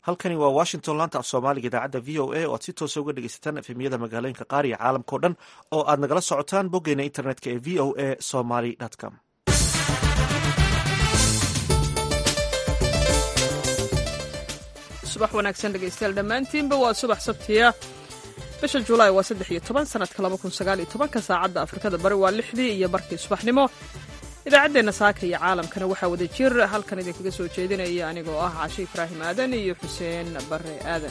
halkani waa washington laanta af soomaaliga idaacadda v o a oo aad si toosa uga dhegeysataan efemyada magaalooyinka qaar iyo caalamkao dhan oo aad nagala socotaan boggeena internetka ee v o a somaly com subax wanaagsan dhegaystayaal dhammaantiinba waa subax sabtiya bisha julaay waa saddex iyo toban sanadka laba kun sagaal iyo tobanka saacadda afrikada bari waa lixdii iyo barkii subaxnimo idaacaddeenna saaka iyo caalamkana waxaa wada jir halkan idinkaga soo jeedinaya anigoo ah cashe ibraahim aadan iyo xuseen bare aadan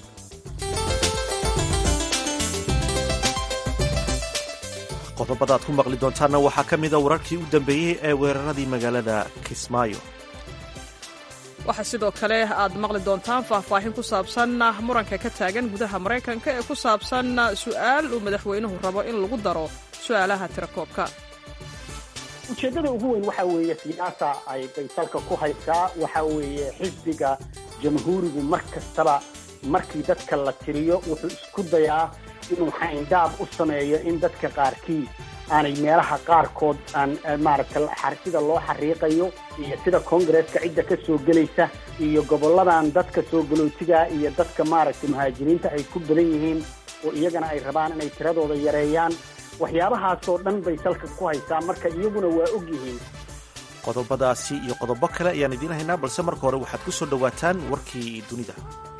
qodobada aad ku maqli doontaanna waxaa ka mida wararkii u dambeeyey ee weeraradii magaalada kismaayo waxaa sidoo kale aad maqli doontaan faahfaahin ku saabsan muranka ka taagan gudaha maraykanka ee ku saabsan su'aal uu madaxweynuhu rabo in lagu daro su'aalaha tirakoobka ujeeddada ugu weyn waxaa weeye siyaasa ay baysalka ku haysaa waxaa weeye xisbiga jamhuurigu mar kastaba markii dadka la tiriyo wuxuu isku dayaa inuu xayndaab u sameeyo in dadka qaarkii aanay meelaha qaarkood aan maaragta sida loo xariiqayo iyo sida koongareeska cidda ka soo gelaysa iyo gobolladan dadka soo galootiga iyo dadka maaragtay muhaajiriinta ay ku badan yihiin oo iyagana ay rabaan inay tiradooda yareeyaan waxyaabahaasoo dhan bay salka ku haysaa marka iyaguna waa og yihiin qodobadaasi iyo qodobo kale ayaan idiin haynaa balse marka hore waxaad ku soo dhowaataan warkii dunida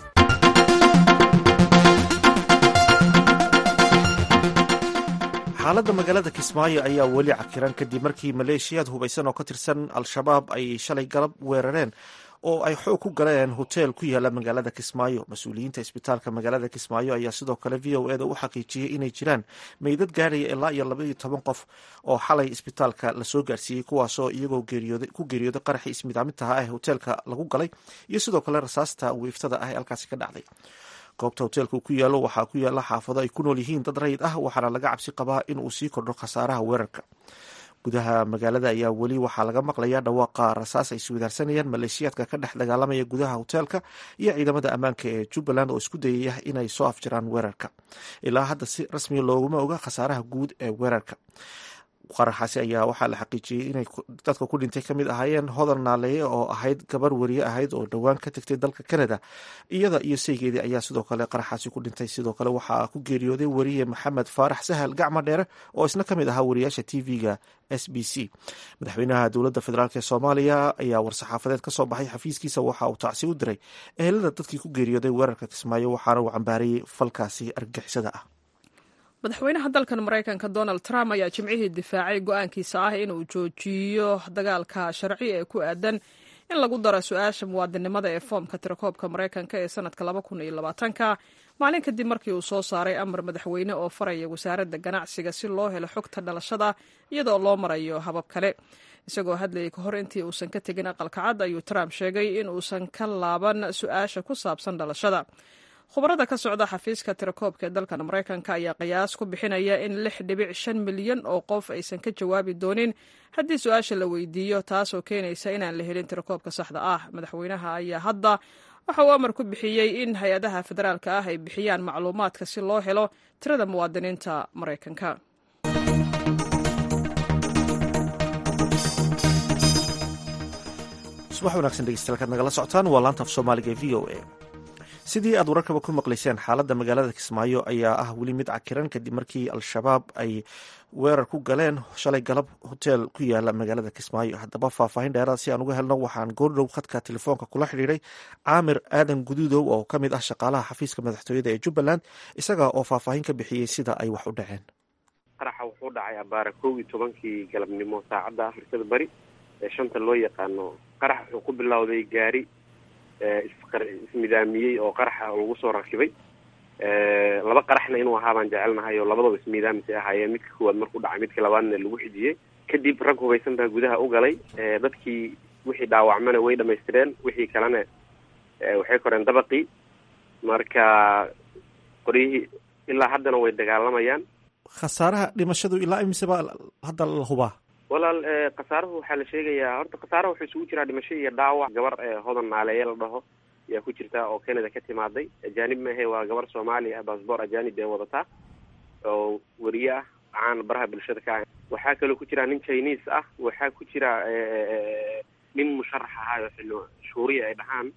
xaaladda magaalada kismaayo ayaa weli cakiran kadib markii maleeshiyaad hubaysan oo ka tirsan al-shabaab ay shalay galab weerareen oo ay xoog ku galeen hoteel ku yaala magaalada kismaayo mas-uuliyiinta isbitaalka magaalada kismaayo ayaa sidoo kale v o eda u xaqiijiyey inay jiraan meydad gaaraya ilaa iyo labaiyo toban qof oo xalay isbitaalka lasoo gaarsiiyey kuwaasoo iyagoo ku geeriyooday qaraxii ismidaamintaha ah ee hoteelka lagu galay iyo sidoo kale rasaasta wiiftada ah ee halkaasi ka dhacday goobta hoteelka ku yaalo waxaa ku yaala xaafado ay ku nool yihiin dad rayid ah waxaana laga cabsi qabaa in uu sii kordho khasaaraha weerarka gudaha magaalada ayaa weli waxaa laga maqlayaa dhawaaqa rasaas ay iswadaarsanayaan maleeshiyaadka ka dhex dagaalamaya gudaha hoteelka iyo ciidamada ammaanka ee jubbaland oo isku dayaya inay soo afjaraan weerarka ilaa hadda si rasmiya looguma oga khasaaraha guud ee weerarka qaraxaasi ayaa waxaa la xaqiijiyey inay dadka ku dhintay ka mid ahaayeen hodan naaleeye oo ahayd gabar weriye ahayd oo dhowaan ka tagtay dalka canada iyada iyo saygeedii ayaa sidoo kale qaraxaasi ku dhintay sidoo kale waxaa ku geeriyooday weriye maxamed faarax sahal gacma dheere oo isna ka mid ahaa wariyaasha t v-ga s b c madaxweynaha dowladda federaalk ee soomaaliya ayaa war-saxaafadeed ka soo baxay xafiiskiisa waxa uu tacsi u diray ehelada dadkii ku geeriyooday weerarka kismaayo waxaana uu cambaarayey falkaasi argagixisada ah madaxweynaha dalkan maraykanka donald trump ayaa jimcihii difaacay go-aankiisa ah inuu joojiyo dagaalka sharci ee ku aadan in lagu daro su-aasha muwaadinimada ee foomka tirakoobka maraykanka ee sanadka laba kun iyo labaatanka maalin kadib markii uu soo saaray amar madaxweyne oo faraya wasaaradda ganacsiga si loo helo xogta dhalashada iyadoo loo marayo habab kale isagoo hadlayay ka hor intii uusan ka tegin aqalka cad ayuu trump sheegay in uusan ka laaban su-aasha ku saabsan dhalashada khubarada ka socda xafiiska tirakoobka ee dalkan maraykanka ayaa qiyaas ku bixinaya in lix dhibic shan milyan oo qof aysan ka jawaabi doonin haddii su-aasha la weydiiyo taasoo keenaysa inaan la helin tirakoobka saxda ah madaxweynaha ayaa hadda waxa uu amar ku bixiyey in hay-adaha federaalka ah ay bixiyaan macluumaadka si loo helo tirada muwaadiniinta maraykanka subax wanaagsan dhegeystayaal kaad nagala socotaan waa laanta af soomaaliga ee v o a sidii aad wararkaba ku maqlayseen xaaladda magaalada kismaayo ayaa ah weli mid cakiran kadib markii al-shabaab ay weerar ku galeen shalay galab hoteel ku yaala magaalada kismaayo haddaba faahfaahin dheeraad si aan uga helno waxaan goordhow khadka telefoonka kula xidhiiray caamir aadan guduudow oo ka mid ah shaqaalaha xafiiska madaxtooyada ee jubbaland isaga oo faahfaahin ka bixiyey sida ay wax u dhaceen qaraxa wuxuu dhacay abaara kow iyo tobankii galabnimo saacadda afrikada bari ee shanta loo yaqaano qarax wuxuu ku bilowday gaari ismidaamiyey oo qaraxa lagu soo rakibay laba qaraxna inuu ahaa baan jecelnahay oo labadaba ismiidaamis ay ahaayeen midka koowaad markuu dhacay midka labaadna lagu xijiyey kadib rag hubaysan baa gudaha u galay dadkii wixii dhaawacmana way dhamaystireen wixii kalena waxay koreen dabaqii marka qoryihii ilaa haddana way dagaalamayaan khasaaraha dhimashadu ilaa imiseba hadda la hubaa walaal khasaaruhu waxaa la sheegayaa horta khasaaraha wuxuu isugu jiraa dhimasho iyo dhaawac gabar hodan naaleeye la dhaho ayaa ku jirta oo canada ka timaaday ajaanib maahe waa gabar soomaali ah baasboor ajaanib ee wadataa oo weriye ah caan baraha bulshada ka ah waxaa kaloo ku jira nin chinese ah waxaa ku jira nin musharax ahaa oo xilli shuuriya ay dhahaan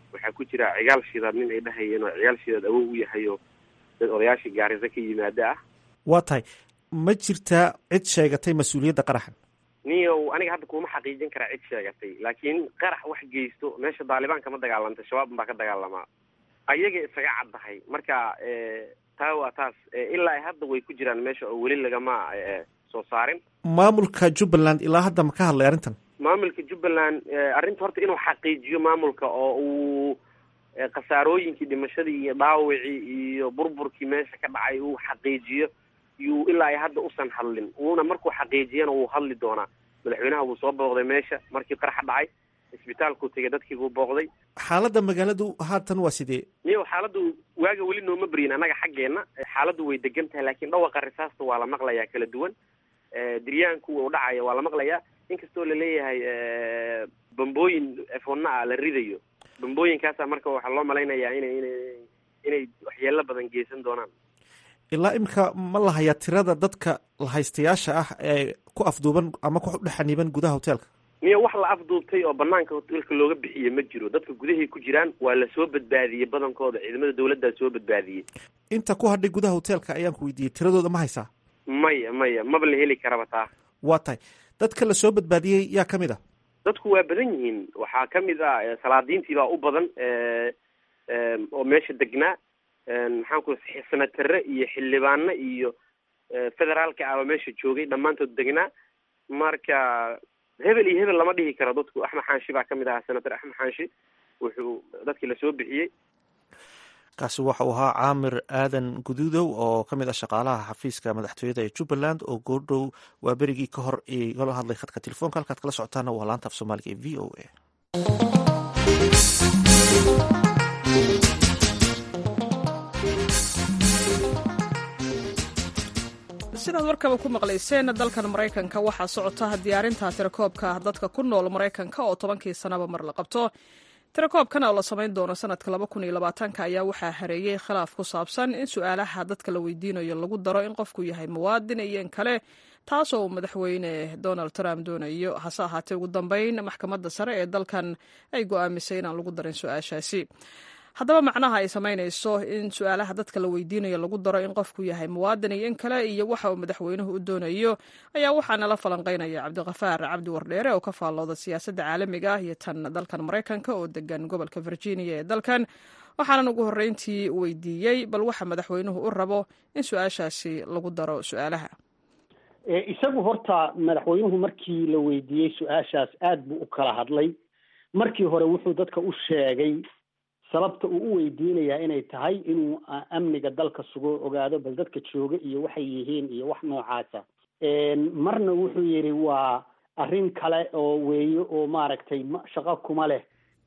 waxaa ku jira cigaal shidaad nin ay dhahayeen oo cigaal shidaad awow u yahay oo dad odayaashii gaarisa ka yimaada ah waa tahay ma jirtaa cid sheegatay mas-uuliyadda qaraxan niyow aniga hadda kuma xaqiijin karaa cid sheegatay laakiin qarax wax geysto meesha daalibaan kama dagaalanta shabaab baa ka dagaalamaa ayaga isaga caddahay marka taa waa taas ilaa ay hadda way ku jiraan meesha oo weli lagama soo saarin maamulka jubbaland ilaa hadda ma ka hadlay arrintan maamulka jubbaland arrinta horta inuu xaqiijiyo maamulka oo uu khasaarooyinkii dhimashadii iyo dhaawicii iyo burburkii meesha ka dhacay uu xaqiijiyo yuu ilaa ay hadda usan hadlin wuuna markuu xaqiijiyana wuu hadli doonaa madaxweynaha wuu soo booqday meesha markii qaraxa dhacay isbitaalkuu tegay dadkii buu booqday xaaladda magaaladu haatan waa sidee niyow xaaladdu waaga weli nooma beryin annaga xaggeenna xaaladdu way degan tahay laakiin dhawaqa risaasta waa la maqlayaa kala duwan diryaanku uu dhacaya waa la maqlayaa inkastoo laleeyahay bambooyin efonna ah la ridayo bambooyinkaasa marka waxaa loo malaynayaa inay ina inay waxyeelo badan geysan doonaan ilaa imika ma la hayaa tirada dadka lahaystayaasha ah ee ku afduuban ama ku dhexaniiban gudaha hoteelka miyo wax la afduubtay oo banaanka hoteelka looga bixiye ma jiro dadka gudahay ku jiraan waa lasoo badbaadiyey badankooda ciidamada dawladdaa soo badbaadiyey inta ku hadhay gudaha hoteelka ayaan ku weydiiyey tiradooda ma haysaa maya maya maba la heli karaba taa waa tahay dadka lasoo badbaadiyey yaa ka mid ah dadku waa badan yihiin waxaa ka mid ah salaadiintii baa u badan oo meesha degnaa maxaan ku senatare iyo xildhibaano iyo federaalka ah oo meesha joogay dhammaantood degnaa marka hebel iyo hebel lama dhihi karo dadku axmed xaanshi baa kamid ahaa senator axmed xaanshi wuxuu dadkii lasoo bixiyey kaasi waxa uu ahaa caamir aadan guduudow oo ka mid ah shaqaalaha xafiiska madaxtooyada ee jubbaland oo goordhow waa berigii ka hor igala hadlay khadka telefoonka halkaad kala socotaana waa laanta af soomaaliga ee v o a sidaad warkaba ku maqlayseen dalkan maraykanka waxaa socota diyaarinta tirakoobka dadka ku nool maraykanka oo tobankii sanaba mar la qabto tirakoobkan oo la samayn doono sanadka laba kun iyo labaatanka ayaa waxaa hareeyey khilaaf ku saabsan in su-aalaha dadka la weydiinayo lagu daro in qofku yahay muwaadin iyo in kale taasoo uu madaxweyne donald trump doonayo hase ahaatee ugu dambeyn maxkamadda sare ee dalkan ay go'aamisay inaan lagu darin su-aashaasi haddaba macnaha ay samaynayso in su-aalaha dadka la weydiinayo lagu daro in qofku yahay muwaadin iyo in kale iyo waxa uu madaxweynuhu u doonayo ayaa waxaa nala falanqaynaya cabdiqafaar cabdi wardheere oo ka faallooda siyaasadda caalamiga ah iyo tan dalkan maraykanka oo degan gobolka virginia ee dalkan waxaanan ugu horreyntii weydiiyey bal waxa madaxweynuhu u rabo in su-aashaasi lagu daro su-aalaha isagu horta madaxweynuhu markii la weydiiyey su-aashaas aad buu u kala hadlay markii hore wuxuu dadka u sheegay sababta uu u weydiinayaa inay tahay inuu amniga dalka sugo ogaado bal dadka jooga iyo waxay yihiin iyo wax noocaasa marna wuxuu yidhi waa arrin kale oo weeye oo maaragtay shaqo kuma leh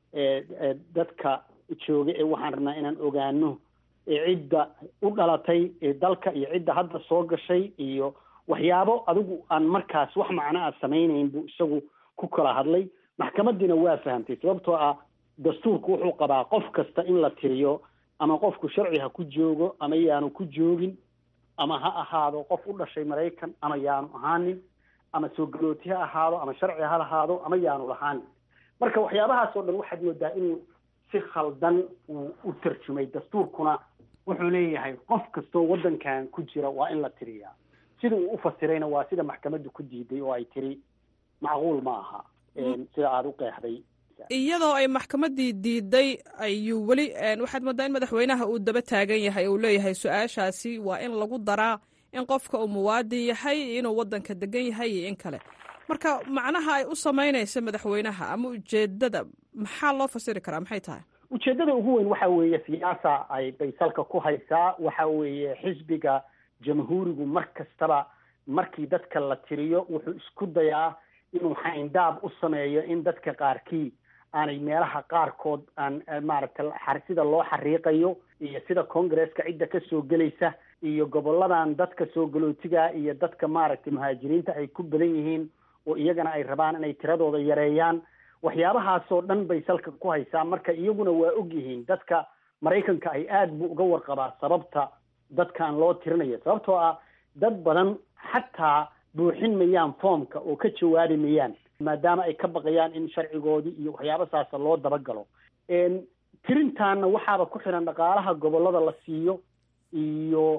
dadka jooga ee waxaan rabnaa inaan ogaano cidda u dhalatay dalka iyo cidda hadda soo gashay iyo waxyaabo adigu aan markaas wax macno a samaynayn buu isagu ku kala hadlay maxkamadiina waa fahamtay sababtoo ah dastuurku wuxuu qabaa qof kasta in la tiriyo ama qofku sharci ha ku joogo ama yaanu ku joogin ama ha ahaado qof u dhashay maraykan ama yaanu ahaanin ama soo galooti ha ahaado ama sharci ha lahaado ama yaanu lahaanin marka waxyaabahaas oo dhan waxaad moodaa inuu si khaldan uu u tarjumay dastuurkuna wuxuu leeyahay qof kastoo waddankan ku jira waa in la tiriyaa sida uu u fasirayna waa sida maxkamaddu ku diiday oo ay tiri macquul ma aha sida aada u qeexday iyadoo ay maxkamaddii diiday ayuu weli waxaad moodaa in madaxweynaha uu daba taagan yahay uu leeyahay su-aashaasi waa in lagu daraa in qofka uu muwaadin yahay inuu waddanka degan yahay iyo in kale marka macnaha ay u samaynaysa madaxweynaha ama ujeedada maxaa loo fasiri karaa maxay tahay ujeeddada ugu weyn waxa weeye siyaasa ay baysalka ku haysaa waxa weeye xisbiga jamhuurigu mar kastaba markii dadka la tiriyo wuxuu isku dayaa inuu xayndaab u sameeyo in dadka qaarkii aanay meelaha qaarkood aan maaragtay sida loo xariiqayo iyo sida congresska cidda ka soo gelaysa iyo goboladan dadka soo galootiga iyo dadka maaragtay muhaajiriinta ay ku badan yihiin oo iyagana ay rabaan inay tiradooda yareeyaan waxyaabahaasoo dhan bay salka ku haysaa marka iyaguna waa og yihiin dadka maraykanka ay aad buu uga warqabaa sababta dadkan loo tirinayo sababtoo ah dad badan xataa buuxin mayaan foomka oo ka jawaabi mayaan maadaama ay ka baqayaan in sharcigoodii iyo waxyaaba saasa loo dabagalo tirintaana waxaaba ku xiran dhaqaalaha gobollada la siiyo iyo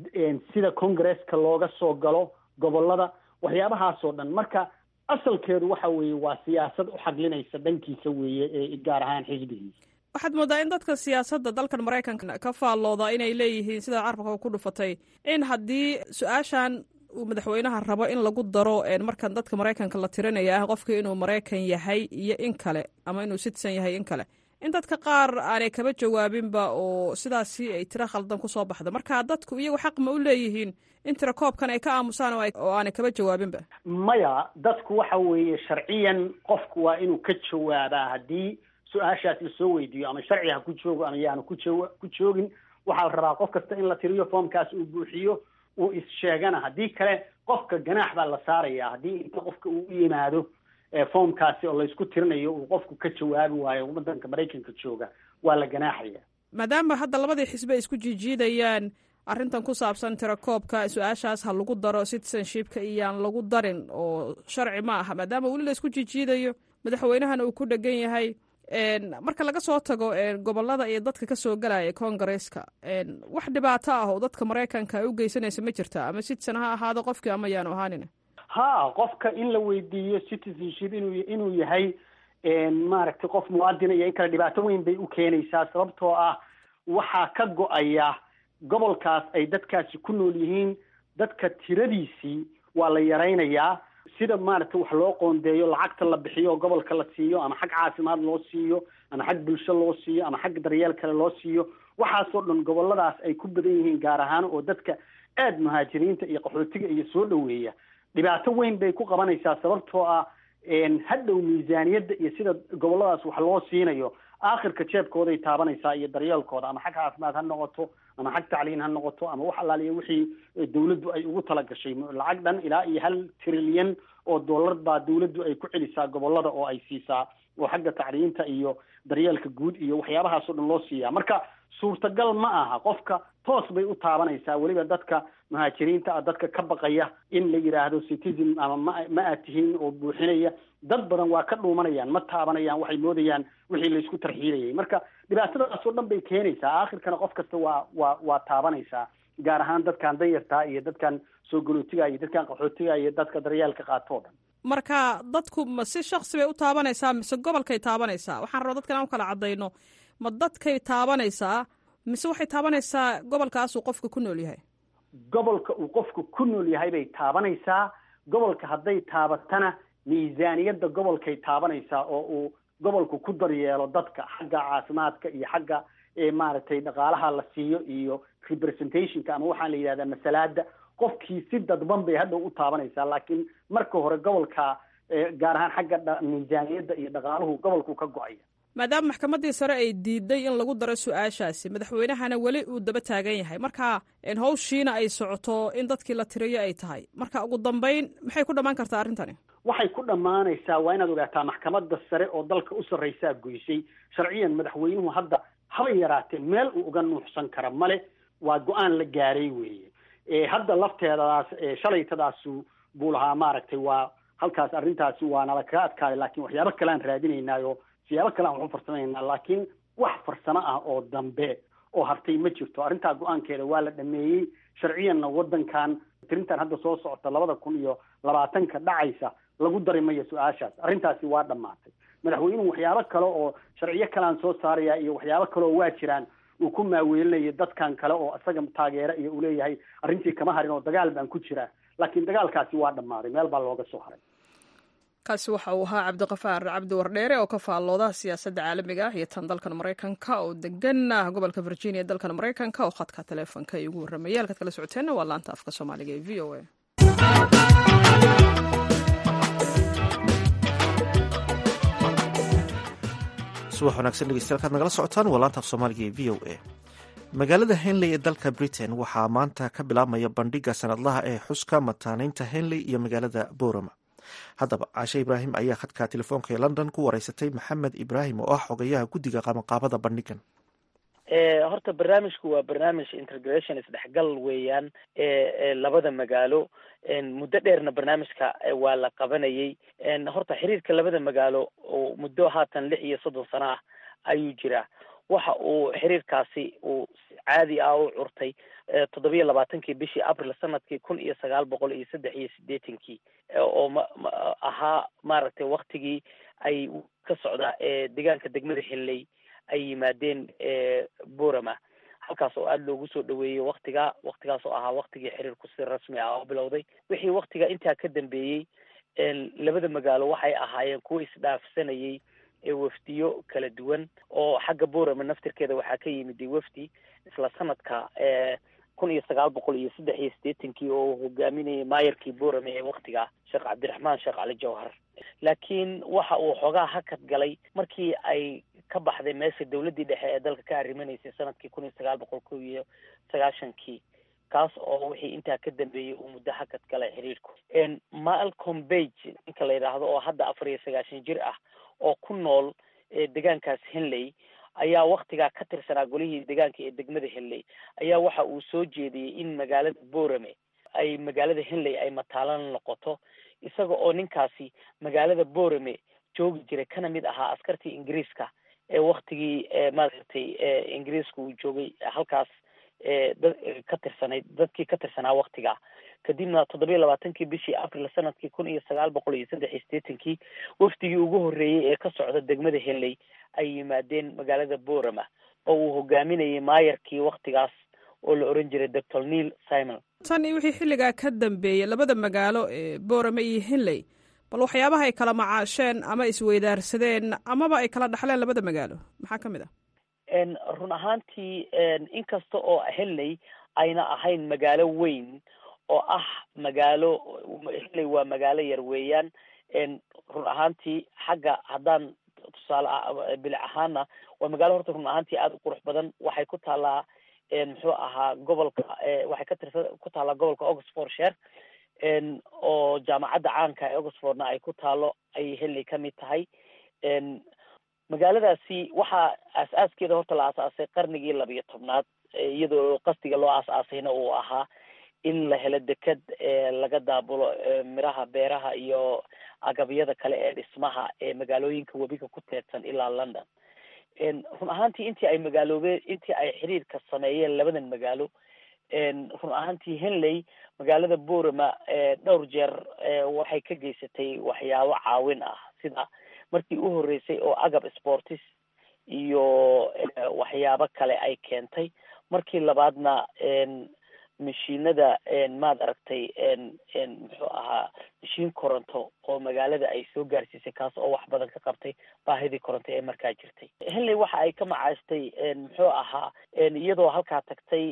sida congresska looga soo galo gobollada waxyaabahaasoo dhan marka asalkeedu waxa weeye waa siyaasad u xaglinaysa dhankiisa weeye ee gaar ahaan xisbigiisa waxaad moodaa in dadka siyaasadda dalkan maraykanka ka faallooda inay leeyihiin sida carabka ku dhufatay in haddii su-aashan uu madaxweynaha rabo in lagu daro markan dadka maraykanka la tirinaya ah qofka inuu maraykan yahay iyo in kale ama inuu citizen yahay in kale in dadka qaar aanay kaba jawaabinba oo sidaasi ay tiro khaldan kusoo baxda marka dadku iyagu xaq ma u leeyihiin in tiro koobkan ay ka aamusaan oo aanay kaba jawaabinba maya dadku waxa weeye sharciyan qofku waa inuu ka jawaabaa haddii su-aashaas lasoo weydiiyo ama sharci ha ku joogo ama yaanu ku jo ku joogin waxaa la rabaa qof kasta in la tiriyo foomkaas uu buuxiyo uu is-sheegana haddii kale qofka ganaax baa la saaraya haddii inta qofka uu u yimaado foomkaasi oo laysku tirinayo uu qofku ka jawaabi waayo waddanka maraykanka jooga waa la ganaaxaya maadaama hadda labadii xisbe isku jiijiidayaan arrintan ku saabsan tirakoobka su-aashaas ha lagu daro citizenshipka iyaan lagu darin oo sharci ma aha maadaama weli la isku jiijiidayo madaxweynahana uu ku dhegan yahay marka laga soo tago gobolada iyo dadka kasoo galaya congaresska wax dhibaato ah oo dadka maraykanka ay u geysanaysa ma jirta ama citizen ha ahaado qofkii ama yaanu ahaanin ha qofka in la weydiiyo citizenship inuu inuu yahay maaragtay qof muwaadina iyo in kale dhibaato weyn bay u keenaysaa sababtoo ah waxaa ka go-aya gobolkaas ay dadkaasi ku nool yihiin dadka tiradiisii waa la yaraynayaa sida maaragtay wax loo qoondeeyo lacagta la bixiyo oo gobolka la siiyo ama xag caafimaad loo siiyo ama xag bulsho loo siiyo ama xag daryeel kale loo siiyo waxaasoo dhan goboladaas ay ku badan yihiin gaar ahaan oo dadka aada muhaajiriinta iyo qaxootiga iyo soo dhoweeya dhibaato weyn bay ku qabanaysaa sababtoo ah hadhow miisaaniyadda iyo sida goboladaas wax loo siinayo aakhirka jeebkooday taabanaysaa iyo daryeelkooda ama xag caafimaad ha noqoto ama xag tacliin ha noqoto ama wax allaaliya wixii dawladdu ay ugu talagashay lacag dhan ilaa iyo hal trilyan oo dollar baa dawladdu ay ku celisaa gobolada oo ay siisaa oo xagga tacliinta iyo daryeelka guud iyo waxyaabahaasoo dhan loo siiyaa marka suurtagal ma aha qofka toos bay u taabanaysaa weliba dadka muhaajiriinta ah dadka ka baqaya in la yidhaahdo citizen ama ma ma aad tihiin oo buuxinaya dad badan waa ka dhuumanayaan ma taabanayaan waxay moodayaan wixii laysku tarxiilayay marka dhibaatadaasoo dhan bay keenaysaa aakhirkana qof kasta waa waa waa taabanaysaa gaar ahaan dadkan danyartaa iyo dadkan soo galootiga iyo dadkan qaxootiga iyo dadka daryeelka qaato o dhan marka dadku ma si shaksi bay u taabanaysaa mise gobolkay taabanaysaa waxaan rabaa dadkan aan u kala caddayno ma dadkay taabanaysaa mise waxay taabanaysaa gobolkaasuu qofka ku nool yahay gobolka uu qofku ku nool yahay bay taabanaysaa gobolka hadday taabatana miisaaniyadda gobolkay taabanaysaa oo uu gobolku ku daryeelo dadka xagga caafimaadka iyo xagga maaragtay dhaqaalaha la siiyo iyo representationka ama waxaan la yidhahdaa masalaada qofkii si dadban bay hadhow u taabanaysaa laakiin marka hore gobolka gaar ahaan xagga miisaaniyadda iyo dhaqaaluhu gobolku ka go-aya maadaama maxkamaddii sare ay diiday in lagu daro su-aashaasi madaxweynahana weli uu daba taagan yahay marka hawshiina ay socoto in dadkii la tiriyo ay tahay marka ugu dambeyn maxay ku dhammaan kartaa arrintani waxay ku dhammaanaysaa waa inaad ogaataa maxkamadda sare oo dalka u sarraysaa goysay sharciyan madaxweynuhu hadda haba yaraatee meel uu uga nuuxsan kara male waa go-aan la gaaray weeye hadda lafteedadaas shalaytadaasu buu lahaa maaragtay waa halkaas arrintaasi waa nala kaga adkaaday laakiin waxyaabo kale aan raadinaynaayo siyaabo kale aan wax u farsamaynaa laakiin wax farsamo ah oo dambe oo hartay ma jirto arrintaa go-aankeeda waa la dhameeyey sharciyanna waddankan tirintan hadda soo socota labada kun iyo labaatanka dhacaysa lagu dari mayo su-aashaas arrintaasi waa dhammaatay madaxweynuhu waxyaabo kale oo sharciyo kalean soo saaraya iyo waxyaabo kale oo waa jiraan uu ku maaweelinayo dadkan kale oo isaga taageera iyo uu leeyahay arrintii kama harin oo dagaal baan ku jiraa laakiin dagaalkaasi waa dhammaaday meel baa looga soo haray kaasi waxa uu ahaa cabdiqafaar cabdi wardheere oo ka faallooda siyaasadda caalamiga ah iyo tan dalkan maraykanka oo degan gobolka virginia dalkan maraykanka oo khadka taleefonka ay ugu warramayay halkaad kala socoteenna waa laanta afka soomaaliga ee v o a subax wanaagsan dhegeystayaal kaad nagala socotaan waa laanta af soomaaliga ee v o a magaalada henley ee dalka britain waxaa maanta ka bilaabmaya bandhiga sanadlaha ee xuska mataaneynta henley iyo magaalada borama haddaba caashe ibraahim ayaa khadka telefoonka ee london ku wareysatay maxamed ibraahim oo ah xogayaha guddiga qabanqaabada bandhigan horta barnaamijku waa barnaamij integration isdhexgal weeyaan ee labada magaalo muddo dheerna barnaamijka waa la qabanayay horta xiriirka labada magaalo oo muddo haatan lix iyo soddon sano ah ayuu jiraa waxa uu xiriirkaasi uu caadi ah u curtay toddobiyo labaatankii bishii abril sanadkii kun iyo sagaal boqol iyo saddex iyo siddeetankii oo ma ahaa maaragtay waktigii ay ka socda deegaanka degmada xilley ay yimaadeen borama halkaas oo aada loogu soo dhaweeyey waktiga waktigaas oo ahaa waktigii xiriirku si rasmi ah oo bilowday wixii waktiga intaa ka dambeeyey labada magaalo waxay ahaayeen kuwa isdhaafsanayay wafdiyo kala duwan oo xagga borama naftirkeeda waxaa ka yimid wafdi isla sanadka kun iyo sagaal boqol iyo saddex iyo siddeetankii oo hogaaminayay maayarkii borame ee waktiga sheekh cabdiraxmaan sheekh cali jawhar laakiin waxa uu xoogaa hakad galay markii ay ka baxday meesha dawladdii dhexe ee dalka ka arrimaneysay sanadkii kun iyo sagaal boqol kow iyo sagaashankii kaas oo wixii intaa ka dambeeyey uu muddo hakad galay xiriirku malcom bage ninka la yidhaahdo oo hadda afar iyo sagaashan jir ah oo ku nool deegaankaas henley ayaa waktigaa ka tirsanaa golihii deegaanka ee degmada henley ayaa waxa uu soo jeediyey in magaalada borame ay magaalada henley ay mataalan noqoto isaga oo ninkaasi magaalada borame joogi jiray kana mid ahaa askartii ingiriiska ee waktigii maaragtay ingiriiska uu joogay halkaas dad ka tirsanayd dadkii ka tirsanaa waktigaa kadibna toddobiyo labaatankii bishii abril sanadkii kun iyo sagaal boqol iyo saddex iyo siddeetankii wafdigii ugu horreeyey ee ka socda degmada henley ay yimaadeen magaalada borama oo uu hogaaminayay maayarkii waktigaas oo la oran jiray doctor neil simon tan iyo wixii xilligaa ka dambeeyey labada magaalo ee borame iyo henley bal waxyaabaha ay kala macaasheen ama isweydaarsadeen amaba ay kala dhaxleen labada magaalo maxaa ka mid ah run ahaantii inkasta oo henley ayna ahayn magaalo weyn oo ah magaalo henley waa magaalo yar weeyaan run ahaantii xagga haddaan tusaale bilic ahaana waa magaalo horta run ahaantii aada u qurux badan waxay ku taallaa muxuu ahaa gobolka waxay ka tirsan ku taallaa gobolka oxfordshire oo jaamacadda caanka ee oxfordna ay ku taalo ayay henley ka mid tahay magaaladaasi waxaa aas-aaskeeda horta la aas-aasay qarnigii labiyo tobnaad iyadoo qasdiga loo aas-aasayna uu ahaa in la helo deked laga daabulo miraha beeraha iyo agabyada kale ee dhismaha ee magaalooyinka webiga ku teedsan ilaa london run ahaantii intii ay magaaloobeen intii ay xiriirka sameeyeen labadan magaalo run ahaantii henley magaalada borama dhowr jeer waxay ka geysatay waxyaabo caawin ah sida markii u horreysay oo agab sportis iyo waxyaabo kale ay keentay markii labaadna mashiinada maad aragtay muxuu ahaa mashiin koronto oo magaalada ay soo gaarsiisay kaas oo wax badan ka qabtay baahidii koronto ee markaa jirtay henley waxa ay ka macaashtay muxuu ahaa iyadoo halkaa tagtay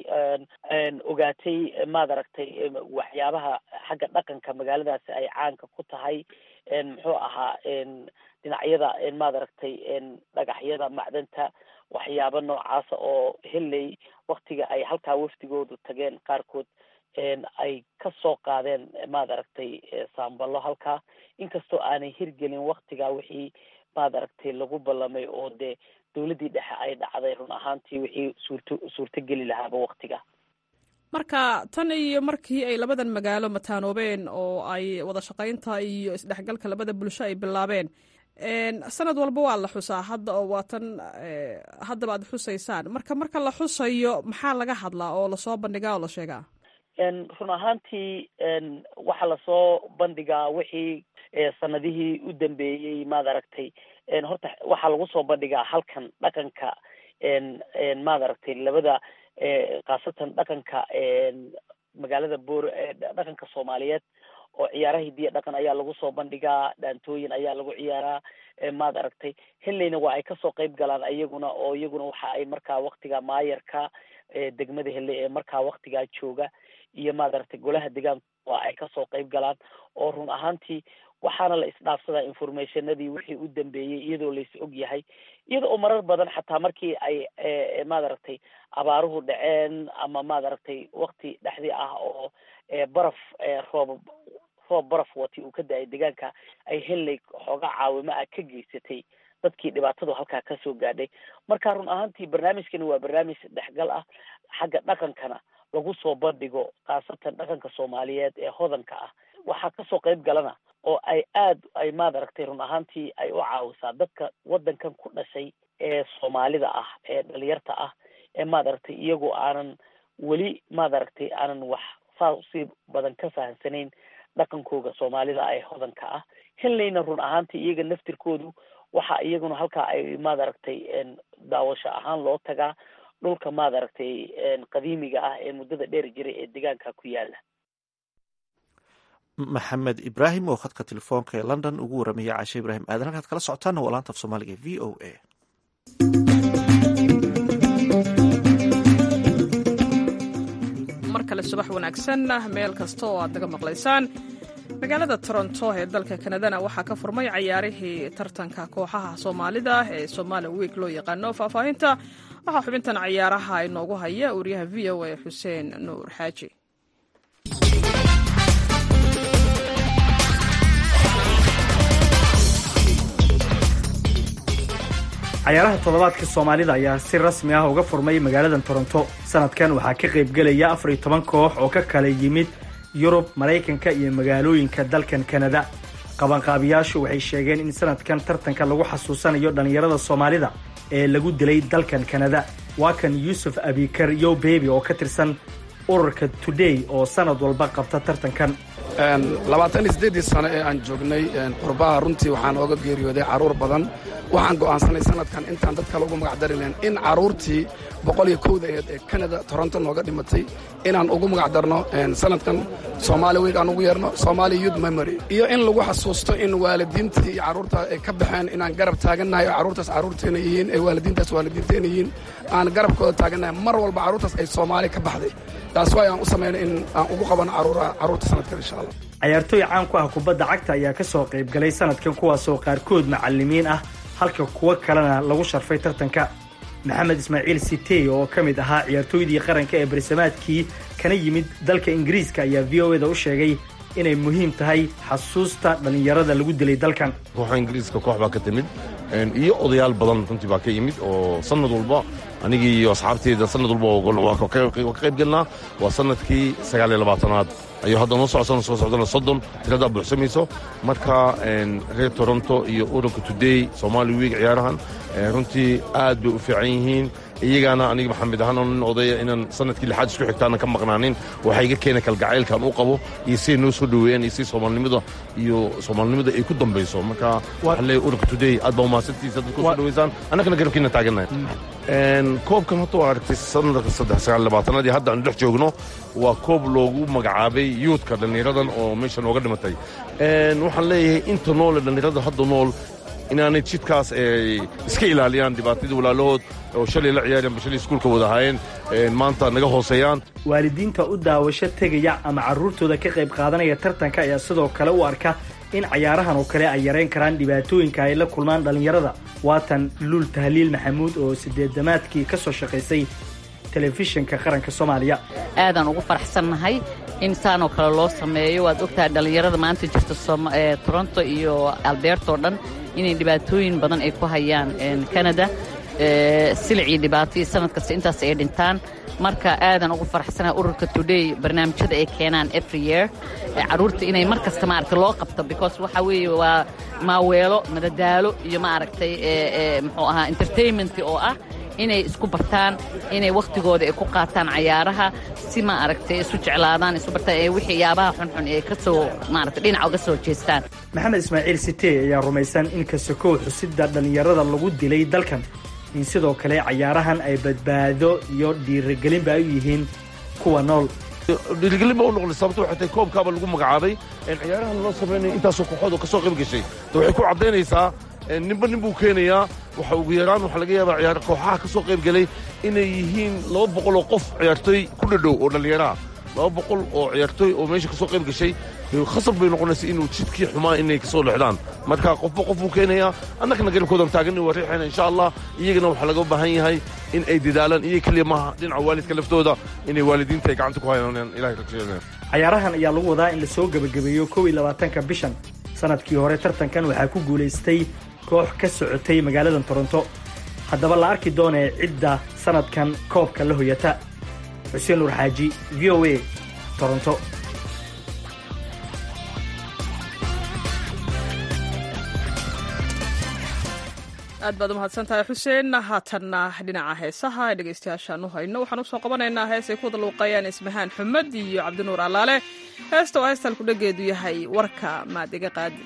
ogaatay maad aragtay waxyaabaha xagga dhaqanka magaaladaasi ay caanka ku tahay muxuu ahaa dhinacyada maad aragtay dhagaxyada macdanta waxyaabo noocaasa oo henley waktiga ay halkaa wafdigoodu tageen qaarkood ay ka soo qaadeen maad aragtay saamballo halkaa inkastoo aanay hirgelin waktigaa wixii maad aragtay lagu ballamay oo dee dawladdii dhexe ay dhacday run ahaantii wixii suurto suurtogeli lahaaba waktiga marka tan iyo markii ay labadan magaalo mataanoobeen oo ay wada shaqaynta iyo isdhexgalka labada bulsho ay bilaabeen sanad walba waa la xusaa hadda oo waa tan haddaba aad xusaysaan marka marka la xusayo maxaa laga hadlaa oo lasoo bandhigaa oo la sheegaa run ahaantii waxaa lasoo bandhigaa wixii sanadihii u dambeeyey maad aragtay horta waxaa lagu soo bandhigaa halkan dhaqanka maad aragtay labada khaasatan dhaqanka magaalada boor dhaqanka soomaaliyeed oo ciyaaraha hidiya dhaqan ayaa lagu soo bandhigaa dhaantooyin ayaa lagu ciyaaraa maad aragtay henleyna waa ay kasoo qeyb galaan iyaguna oo iyaguna waxa ay markaa waktiga maayarka degmada henley ee markaa waktigaa jooga iyo maad aragtay golaha deegaanka waa ay kasoo qeyb galaan oo run ahaantii waxaana la isdhaafsadaa informationadii wixii u dambeeyey iyadoo lais og yahay iyada oo marar badan xataa markii ay maad aragtay abaaruhu dhaceen ama maad aragtay wakti dhexdii ah oo baraf roob roob baraf wati uu ka da-ay deegaanka ay henley xoogaa caawimo ah ka geysatay dadkii dhibaatadu halkaa kasoo gaadhay marka run ahaantii barnaamijkani waa barnaamij dhexgal ah xagga dhaqankana lagu soo bandhigo khaasatan dhaqanka soomaaliyeed ee hodanka ah waxaa kasoo qeyb galana oo ay aad ay maad aragtay run ahaantii ay u caawisaa dadka waddankan ku dhashay ee soomaalida ah ee dhalinyarta ah ee maad aragtay iyagoo aanan weli maad aragtay aanan wax saa usii badan ka fahamsanayn dhaqankooga soomaalida ee hodanka ah henleyna run ahaantii iyaga naftirkoodu waxa iyaguna halkaa ay maad aragtay daawasho ahaan loo tagaa dhulka maad aragtay qadiimiga ah ee muddada dheer jiray ee deegaanka ku yaala maxamed ibraahim oo khadka telefoonka ee london ugu waramaya caashe ibraahim aadan halkaad kala socotaana waa laanta af soomaaliga v o a mar kale subax wanaagsan meel kasta oo aad naga maqlaysaan magaalada toronto ee dalka kanadana waxaa ka furmay cayaarihii tartanka kooxaha soomaalida ee somaali wiik loo yaqaano faahfaahinta waxaa xubintan cayaaraha inoogu haya wariyaha v o a xuseen nuur xaaji cayaaraha toddobaadka soomaalida ayaa si rasmi ah uga furmay magaalada toronto sanadkan waxaa ka qaybgelaya afar iyo toban koox oo ka kala yimid yurub maraykanka iyo magaalooyinka dalkan kanada qabanqaabiyaashu waxay sheegeen in sanadkan tartanka lagu xasuusanayo dhallinyarada soomaalida ee lagu dilay dalkan kanada waa kan yuusuf abikar yow bebi oo ka tirsan ururka today oo sanad walba qabta tartankan labaatan iyo siddeeddii sano ee aan joognay qurbaha runtii waxaan ooga geeriyooday carruur badan waxaan go'aansanay sanadkan intaan dad kale ugu magacdarilayn in carruurtii boqol iyo kowda eed ee kanada toronto nooga dhimatay inaan ugu magacdarno sanadkan soomaali week aan ugu yeerno somaali youth memory iyo in lagu xasuusto in waalidiintii iyo carruurta ay ka baxeen inaan garab taagannahay oo carruurtaas carruurteena yihiin ee waalidiintaas waalidiinteena yihiin aan garabkooda taagannahay mar walba carruurtaas ay soomaali ka baxday taas waay aan u samaynay in aan ugu qabano carruurta sanadkan insha allah cayaartooy caan ku ah kubadda cagta ayaa ka soo qayb galay sanadkan kuwaasoo qaarkood macallimiin ah halka kuwo kalena lagu sharfay tartanka maxamed ismaaciil sitey oo ka mid ahaa ciyaartooydii qaranka ee barsamaadkii kana yimid dalka ingiriiska ayaa v o eda u sheegay inay muhiim tahay xasuusta dhallinyarada lagu dilay dalkan kooxa ingiriiska koox baa ka timid iyo odayaal badan runtii baa ka yimid oo sanad walba anigii iyo asxaabteyda sanad walba ka qayb gelnaa waa sanadkii sagaal iyo labaatanaad ayuu hadda noo socsan soo socdana soddon tiradaa buuxsamayso marka reer toronto iyo ururka today somaali week ciyaarahan runtii aad bay u fiican yihiin iyagaana aniga maxamed ahaan nin odaya inaan sanadkii lixaad isku xigtaana ka maqnaanin waxaa iga keena kalgacaylkan u qabo iyo siday noo soo dhoweeyaan iyo si soomaalinimada iyo soomaalinimada ay ku dambayso marka waxaa leeyahay ururka today aad baa umahadsantiisa dadku soo dhoweysaan annagana garabkiina taagannahay koobkan horta waa aragtay sanadka saddex sagaal labaatanaad iyo hadda aanu dhex joogno waa koob loogu magacaabay yuudka dhallinyaradan oo meesha nooga dhimatay waxaan leeyahay inta noole dhallinyarada hadda nool inaanay jidkaas iska ilaaliyaan dhibaatadii walaalahood oo shalay la ciyaareen shalay iskuulka wada ahaayeen maanta naga hooseeyaan waalidiinta u daawasho tegaya ama carruurtooda ka qayb qaadanaya tartanka ayaa sidoo kale u arka in cayaarahan oo kale ay yarayn karaan dhibaatooyinka ay la kulmaan dhallinyarada waatan luul tahliil maxamuud oo sideedamaadkii ka soo shaqaysay telefishinka qaranka soomaaliya aadaan ugu faraxsannahay in saanoo kale loo sameeyo waad ogtahay dhallinyarada maanta jirta toronto iyo albeerto dhan inay dhibaatooyin badan ay ku hayaan canada silicii dhibaatoi sanad kasta intaas ay dhintaan marka aadan ugu faraxsanahay ururka today barnaamijyada ay keenaan every year carruurta inay mar kasta maaragtay loo qabto because waxa weeye waa maaweelo madadaalo iyo maaragtay muxuu ahaa entertainment oo ah inay isku bartaan inay wakhtigooda ay ku qaataan cayaaraha si ma aragtay isu jeclaadaan isu bartaan ee wixii yaabaha xunxun ee ka soo maaragtay dhinaca uga soo jeestaan maxamed ismaaciil sitey ayaa rumaysan in kasakow xusidda dhallinyarada lagu dilay dalkan in sidoo kale cayaarahan ay badbaado iyo dhiirigelinba ay u yihiin kuwa nool dhiirigelin ba u noqday sababto waxay tahay koobkaaba lagu magacaabay ciyaarahan loo samaynayo intaasoo kooxood oo ka soo qayb gashay waxay ku caddaynaysaa ninba nin buu keenayaa waxa ugu yaraan waxaa laga yaabaa ciyaar kooxaha ka soo qayb galay inay yihiin laba boqol oo qof ciyaartooy ku dhadhow oo dhallinyaraha laba boqol oo ciyaartooy oo meesha ka soo qayb gashay khasab bay noqonaysa inuu jidkii xumaa inay ka soo lexdaan marka qofba qof buu keenayaa annagana garabkoodan taaganni waa riixayna insha allah iyagana waxaa laga baahan yahay in ay dadaalaan iyo keliya maaha dhinaca waalidka laftooda inay waalidiinta ay gacanta ku hayaan ilahay rajeeya cayaarahan ayaa lagu wadaa in lasoo gebagabeeyo kow iyo labaatanka bishan sanadkii hore tartankan waxaa ku guulaystay koox ka socotay magaaladan toronto haddaba la arki doonee cidda sanadkan koobka la hoyata xuseen nuur xaaji v o a toronto aad baad umahadsan tahay xuseen haatanna dhinaca heesaha ee dhegeystayaashaan u hayno waxaan usoo qabanaynaa hees ay ku wada luuqeeyaan ismahaan xumed iyo cabdinuur allaale heesta oo heestan kudhageedu yahay warka maad iga qaadi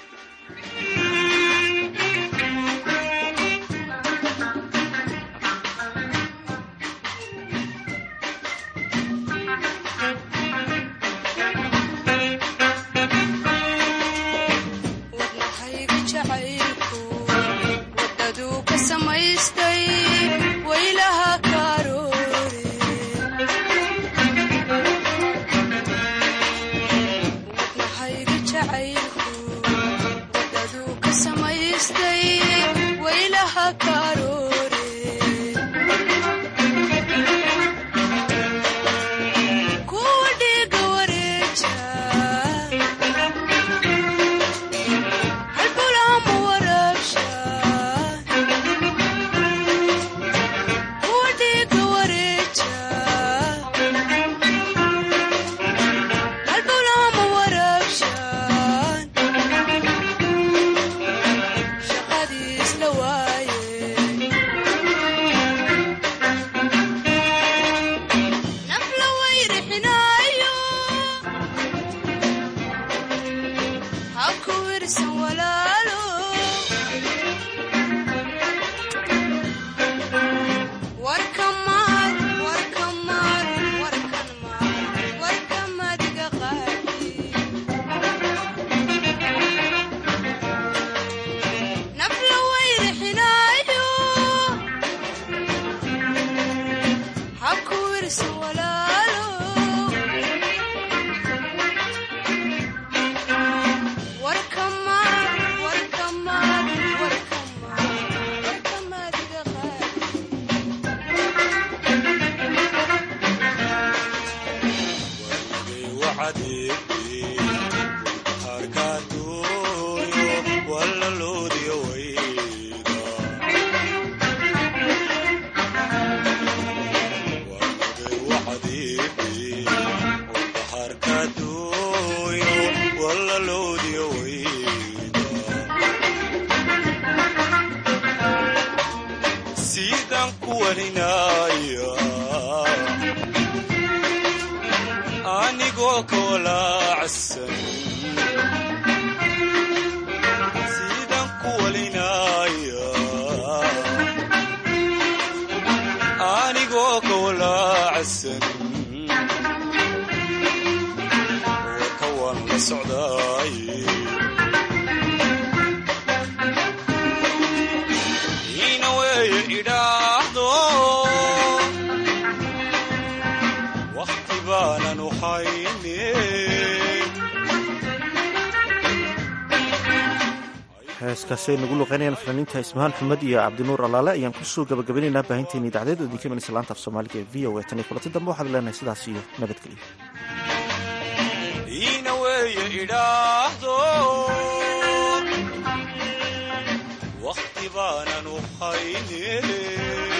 heeskaasi ay nagu luqeynayaan fanaaniinta ismahaan xumed iyo cabdinuur allaale ayaan kusoo gabagabaynaynaa baahinteeni idacdeed oo idinka imanaysa laanta af soomaaliga ee v o a tan iyo kulanti dambe waxaad leenahay sidaas iyo nabadgelyo iina weeye idhaahdo wakhti baanan u hayne